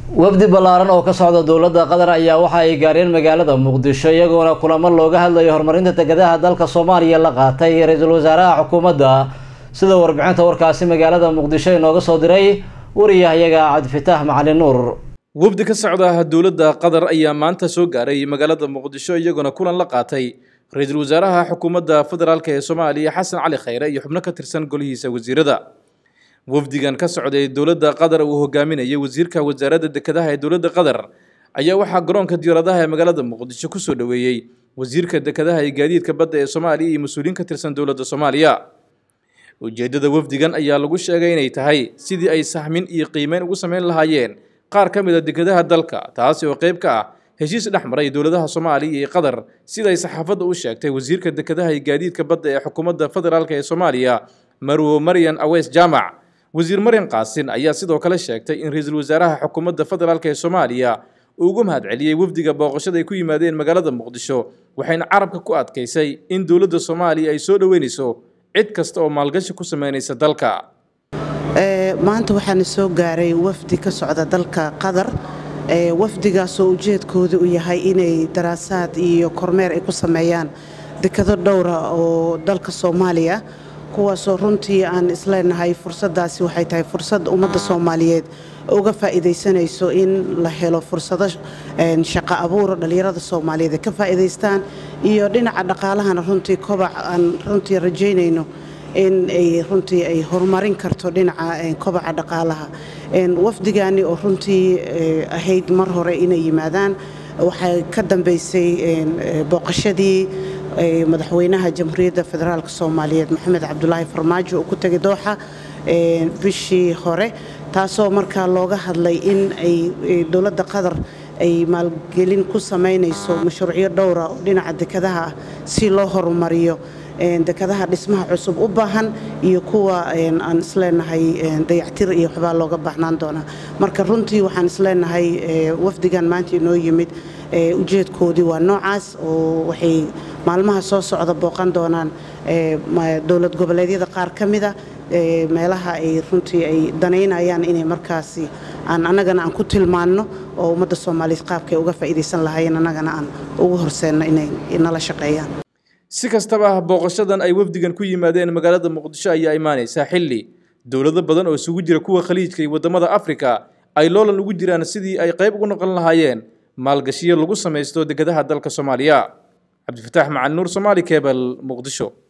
wafdi ballaaran oo ka socda dowladda qatar ayaa waxa ay gaareen magaalada muqdisho iyagoona kulamo looga hadlayo horumarinta dekedaha dalka soomaaliya la qaatay ra-iisul wasaaraha xukuumadda sida warbixinta warkaasi magaalada muqdisho inooga soo diray wariyahayaga cabdifitaax macalin nuur wafdi ka socda dowladda qatar ayaa maanta soo gaaray magaalada muqdisho iyagoona kulan la qaatay ra-iisul wasaaraha xukuumadda federaalk ee soomaaliya xasan cali khayre iyo xubno ka tirsan golihiisa wasiirada wafdigan ka socday dowladda qatar uu hogaaminayay wasiirka wasaaradda dekedaha ee dowladda qatar ayaa waxaa garoonka diyaaradaha ee magaalada muqdisho kusoo dhoweeyey wasiirka dekedaha iyo gaadiidka badda ee soomaaliya iyo mas-uuliyiin ka tirsan dowladda soomaaliya ujeeddada wafdigan ayaa lagu sheegay inay tahay sidii ay sahmin iyo qiimeyn ugu samayn lahaayeen qaar ka mid a dekedaha dalka taasi oo qayb ka ah heshiis dhex maray dowladaha soomaaliya iyo qatar siday saxaafadda u sheegtay wasiirka dekedaha iyo gaadiidka badda ee xukuumadda federaalk ee soomaaliya marwo maryan aweys jaamac wasiir maryan qaasin ayaa sidoo kale sheegtay in ra-iisul wasaaraha xukuumadda federaalk ee soomaaliya uu ugu mahadceliyey wafdiga booqashada ay ku yimaadeen magaalada muqdisho waxayna carabka ku adkaysay in dowladda soomaaliya ay soo dhoweynayso cid kasta oo maalgashi ku sameynaysa dalka maanta waxaana soo gaaray wafdi ka socda dalka qatar wafdigaasoo ujeedkooda u yahay inay daraasaad iyo kormeer ay ku sameeyaan dekado dhowra oo dalka soomaaliya kuwaasoo runtii aan isleenahay fursaddaasi waxay tahay fursad ummadda soomaaliyeed uga faa'iidaysanayso in la helo fursado shaqo abuur dhallinyarada soomaaliyeed ay ka faa'iidaystaan iyo dhinaca dhaqaalahana runtii kobac aan runtii rajaynayno in ay runtii ay horumarin karto dhinaca kobaca dhaqaalaha wafdigaani oo runtii ahayd mar hore inay yimaadaan waxay ka dambaysay booqashadii madaxweynaha jamhuuriyadda federaalk soomaaliyeed maxamed cabdulaahi farmaajo uu ku tegay dooxa bishii hore taasoo markaa looga hadlay in ay dowladda qatar ay maalgelin ku samaynayso mashruucyo dhowra oo dhinaca dekadaha ah si loo horumariyo dekadaha dhismaha cusub u baahan iyo kuwa aan isleenahay dayactir iyo waxbaa looga baahnaan doonaa marka runtii waxaan isleenahay wafdigan maanta inoo yimid ujeedkoodii waa noocaas oo waxay maalmaha soo socda booqan doonaan dowlad goboleedyada qaar ka mida meelaha ay runtii ay danaynayaan inay markaasi aan annagana aan ku tilmaanno oo ummadda soomaaliyeed qaabkay uga faa'iidaysan lahaayeen annagana aan ugu horseenno inay nala shaqeeyaan si kastaba booqashadan ay wafdigan ku yimaadeen magaalada muqdisho ayaa imaanaysaa xilli dowlado badan oo isugu jira kuwa khaliijka iyo waddamada afrika ay loolan ugu jiraan sidii ay qayb ugu noqon lahaayeen maalgashiyo lagu samaysto dekedaha dalka soomaaliya cabdifataax macali nuur somaali kebel muqdisho